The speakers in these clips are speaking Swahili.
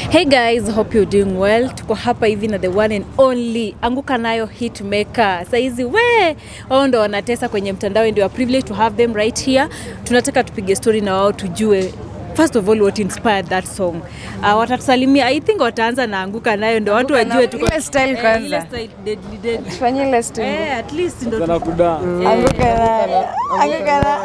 Hey guys, hope you're doing well. Tuko hapa hivi na the one and only Anguka Nayo Hitmaker. Saizi we wao ndo wanatesa kwenye mtandao and we are privileged to have them right here. Tunataka tupige story na wao tujue First of all what inspired that song. Uh, watatusalimia I think wataanza na Anguka Nayo ndo watu Anguka wajue Nayo. tuko Ile style Eh, kwanza. ile style deadly deadly. Tufanye ile story. Eh, at least ndo tu- Sana kuda. Anguka nayo. Anguka nayo.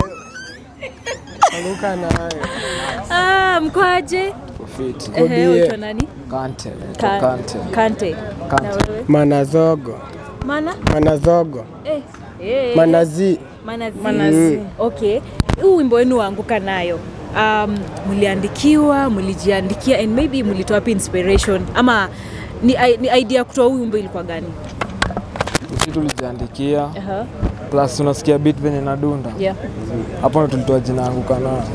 Anguka nayo. Ah, mkoaje? Fiti. Ehe, Kobie. unaitwa nani? Kante. Ka- Kante. Kante. Kante. Na wewe? Manazogo, Mana? Manazogo, Eh. Eh. Manazi. Manazi. Manazi. Okay. Huu wimbo wenu waanguka nayo. Um, mliandikiwa, mlijiandikia and maybe mlitoa wapi inspiration ama ni, ni idea kutoa huu wimbo ilikuwa gani? Sisi tulijiandikia Aha. plus unasikia beat venye nadunda. Yeah. Hapo ndo tulitoa jina Anguka nayo.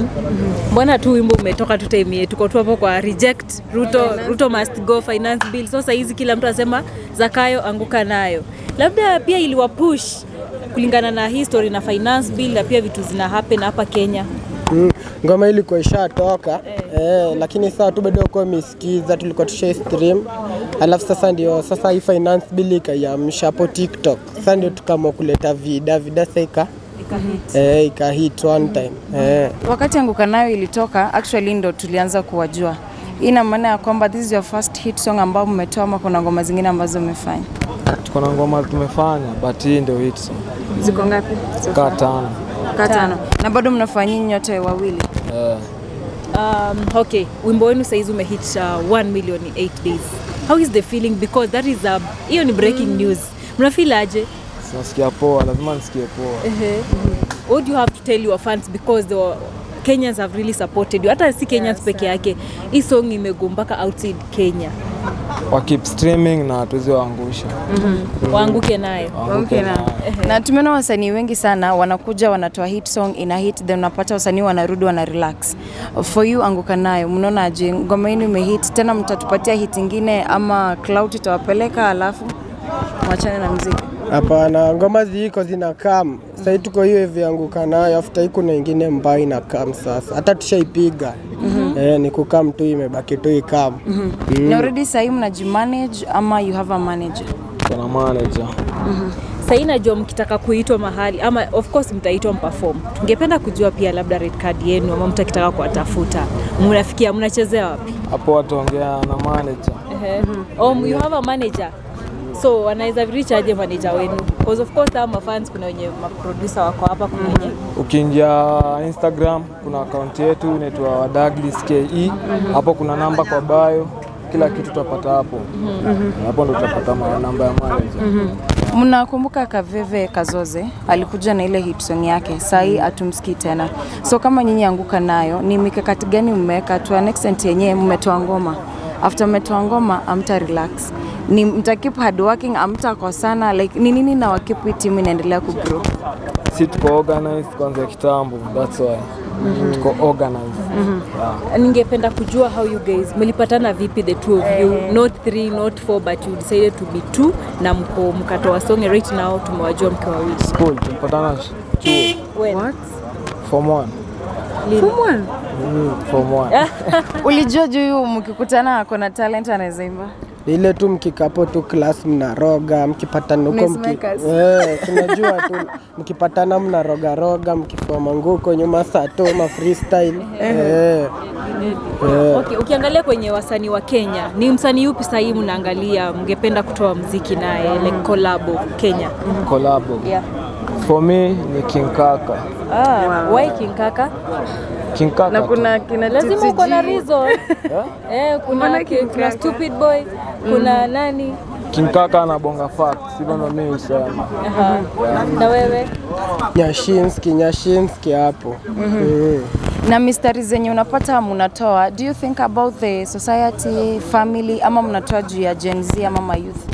Mbona tu wimbo umetoka tu time yetu tuko tu hapo kwa reject Ruto, Ruto must go finance bill. So saa hizi kila mtu anasema Zakayo anguka nayo. Labda pia iliwa push kulingana na history na finance bill na pia vitu zina happen hapa Kenya. Mm. Ngoma ilikuwa ishatoka eh, lakini saa tu bado kwa misikiza, tulikuwa tusha stream, alafu sasa ndio sasa hii finance bill ikaiamsha hapo TikTok. Sasa ndio tukaamua kuleta vida vida, sasa ika Ikahit. eh, ika hit one time eh. Wakati Anguka nayo ilitoka, actually ndo tulianza kuwajua. Hii ina maana ya kwamba this is your first hit song ambao mmetoa ama kuna ngoma zingine ambazo umefanya? Tuko na ngoma tumefanya but hii ndio hit song. Ziko ngapi? Kaa tano. Kaa tano. Na bado mnafanya nyinyi nyote wawili. Eh. Um, okay, wimbo wenu saizi umehit uh, 1 million in 8 days. How is the feeling because that is a hiyo ni breaking news. Mnafeel aje? Sinasikia poa, lazima nisikie poa. What do you have to tell your fans because the Kenyans have really supported you. Hata si Kenyans peke yake. Hii song imego mpaka outside Kenya. Wa keep streaming na tuwezi waangusha. Waanguke nayo. Waanguke Okay, na, nayo. na tumeona wasanii wengi sana wanakuja wanatoa hit song ina hit then unapata wasanii wanarudi wana relax. For you Anguka nayo, mnaona aje ngoma yenu imehit tena, mtatupatia hit ingine ama cloud itawapeleka alafu mwachane na mziki? Hapana, ngoma ziko zina kam sahii, tuko hiyo hivi anguka nayo, after hii kuna ingine mbaya ina kam sasa, hata tushaipiga eh, ni kukam tu, imebaki tu ikam Na already sahii mnajimanage ama you have a manager? Kuna manager. Sahii najua mkitaka kuitwa mahali ama of course mtaitwa mperform. Tungependa kujua pia labda red card yenu ama mtakitaka kuwatafuta. Mnafikia mnachezea wapi? Hapo wataongea na manager. Ehe. Oh, you have a manager. So wanaweza reach aje manager wenu? Because of course hao mafans kuna wenye maproducer wako hapa kuna wenye Ukiingia Instagram kuna akaunti yetu inaitwa Douglas KE. Hapo kuna namba kwa bio, kila kitu utapata hapo. Hapo ndo utapata ma- namba ya manager. Mnakumbuka Kaveve Kazoze alikuja na ile hit song yake, sahii hatumsikii tena. So kama nyinyi Anguka nayo, ni mikakati gani mmeweka to an extent yenyewe mmetoa ngoma, after mmetoa ngoma amta relax, ni mta keep hard working, amtakosana like ni nini na wakeep hii timu inaendelea kugrow? Si tuko organized kwanza kitambo, that's why. Tuko organized. Yeah. ningependa kujua how you guys mlipatana vipi the two of you not three not four but you decided to be two na mko mkatoa song right now tumewajua mkiwa wawili School tulipatana sh- chuo When? form 1. Lini? Mm, form 1. Ulijua juu huyu mkikutana ako na talent anaweza imba? Ni ile tu mkikapo tu class mnaroga, mkipatana huko mki, Noisemakers. eh, tunajua tu mkipatana mnaroga roga, mkifoma nguko nyuma saa tu ma freestyle eh, eh. Okay, ukiangalia kwenye wasanii wa Kenya ni msanii yupi sahii mnaangalia mngependa kutoa mziki naye like collabo Kenya? Collabo. Yeah. For me ni King Kaka. Ah, why King Kaka? King Kaka. Na tu. kuna kina Lazima uko na TTG. reason. eh, kuna, Mbona King kuna Kaka? stupid boy, kuna nani? King Kaka anabonga facts, hivyo ndo mimi husema. Aha. Na wewe? Nyashinski, Nyashinski hapo mm. na mistari zenye unapata mnatoa, do you think about the society family, ama mnatoa juu ya Gen Z ama ma youth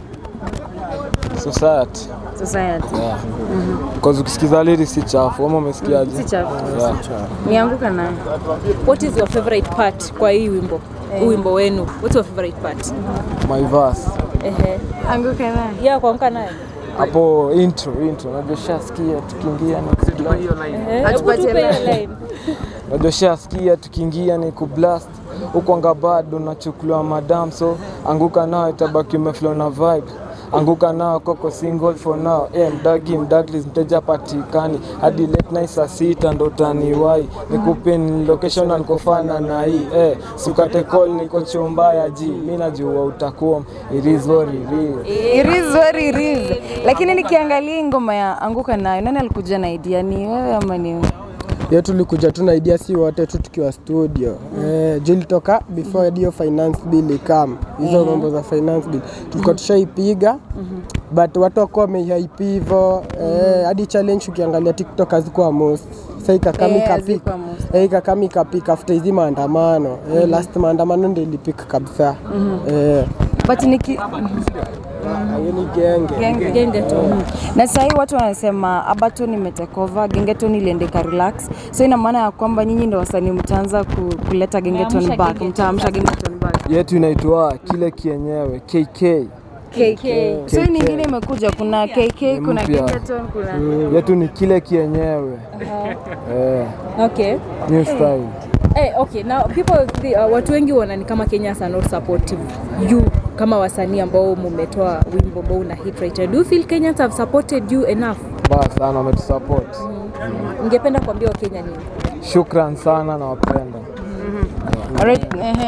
Society. society? Yeah. Because ukisikiza lyrics si chafu, ama umesikiaje? Si chafu. Yeah. Nianguka nayo. What is your favorite part kwa hii wimbo? Huu wimbo wenu. What's your favorite part? My verse. Ehe. Anguka nayo. Yeah, kuamka naye. Hapo intro, intro. Unajua shasikia tukiingia ni kublast. Ehe. Hebu Atupatie tupe hiyo line. line. Unajua shasikia tukiingia ni kublast. ukwanga bado nachukuliwa madam so anguka nayo itabaki umeflow na vibe anguka nao koko single for now eh, mdagi mdaglis mteja patikani hadi late night saa sita ndo taniwai nikupe ni location alikofana na hii eh, sukate call niko chumba ya ji mi najua utakuwa irizori It is very it is. Lakini nikiangalia hii ngoma ya anguka nayo, nani alikuja na idea? Ni wewe ama ni wewe? Ye tulikuja tu na idea si wote tu tukiwa studio eh, juu ilitoka before hiyo finance bill ikam hizo mambo za finance bill tulikuwa tushaipiga but watu wakuwa wameihype hivyo eh, hadi challenge ukiangalia tiktok hazikuwa most sa ikakam Eh, ikapik hazikuwa most. eh, ikakam ikapik after hizi maandamano eh, last maandamano ndio ilipik kabisa eh, But niki hiyo ni genge genge. Gengeton. Na sasa hii watu wanasema Abaton imetekova, Gengeton iliendeka relax. So ina maana ya kwamba nyinyi ndio wasanii mtaanza ku, kuleta Gengeton Mtaamsha back, Gengeton mtaamsha Gengeton back. yetu inaitwa kile kienyewe KK KK. So hii nyingine imekuja, kuna KK, kuna mpya. Gengeton, kuna yetu ni kile kienyewe eh, Okay. new style Hey, okay. Now people thi- uh, watu wengi wanani kama Kenyans are not supportive you kama wasanii ambao mumetoa wimbo ambao una hit right now. Do you feel Kenyans have supported you enough? mbaya sana wametusupport Ningependa kuambia Wakenya nini? shukran sana na wapenda Alright, ehe.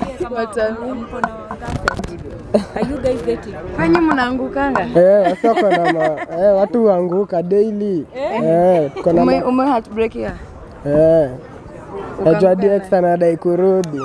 Are you guys getting? Kwenye mnaangukanga? eh, wasi wako na ma, eh, watu huanguka daily eh, tuko na Ume, ma, ume heartbreak ya? eh, najua DX anadai kurudi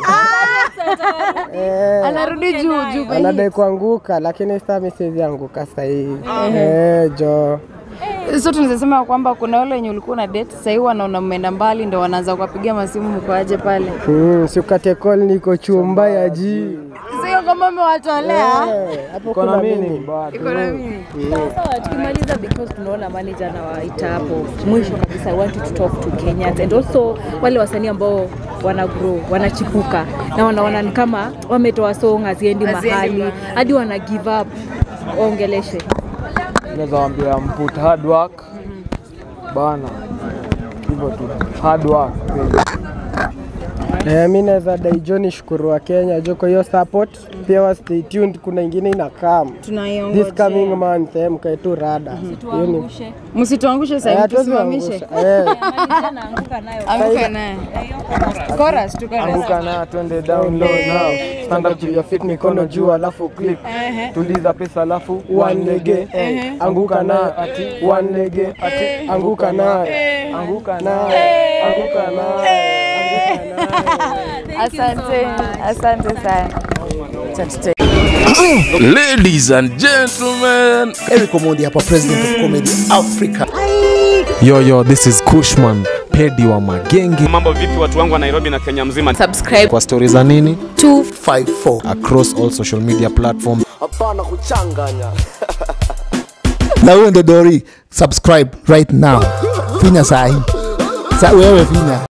eh, Anarudi juu juu kwa hii. anadai kuanguka lakini sasa mimi siwezi anguka sahii eh, jo So tunaweza sema kwamba kuna wale wenye ulikuwa na date sasa hivi wanaona mmeenda mbali ndio wanaanza kuwapigia masimu mkoaje pale. mm, siukate call niko chumba ya ji Sio kama umewatolea. eh, hapo kona kuna mini mini bado Iko na mimi. Sawa, tukimaliza because tunaona manager anawaita hapo mwisho kabisa, I want you to talk to Kenyans and also wale wasanii ambao wana grow wanachipuka na wanaona ni kama wametoa song haziendi mahali hadi wana give up, waongeleshe. naweza wambia mput hard work bana hivyo tu hard work kweli. Eh, mi naweza dai jo ni shukuru wa Kenya jo kwa hiyo support pia wa stay tuned, kuna ingine ina come this Tunaiongoja. coming month eh, mkae tu rada hiyo ni Msituangushe Eh, sasa hivi hatuwezi tusimamishe. angusha. Eh, Anguka naye. Chorus tu chorus. anguka na twende down low now stand up to your feet mikono juu alafu click tuliza pesa alafu one lege eh, anguka na ati one lege ati anguka na anguka na anguka na Asante. Asante sana. Acha tute- Ladies and gentlemen, Eric Omondi hapa, president of comedy Africa. Yo, yo, this is Kushman, pedi wa magenge. Mambo vipi watu wangu wa Nairobi na Kenya mzima? Kwa stori za nini 254 across all social media platforms. hapana kuchanganya na huyo ndo Dori, subscribe right now, finya sahi sa wewe finya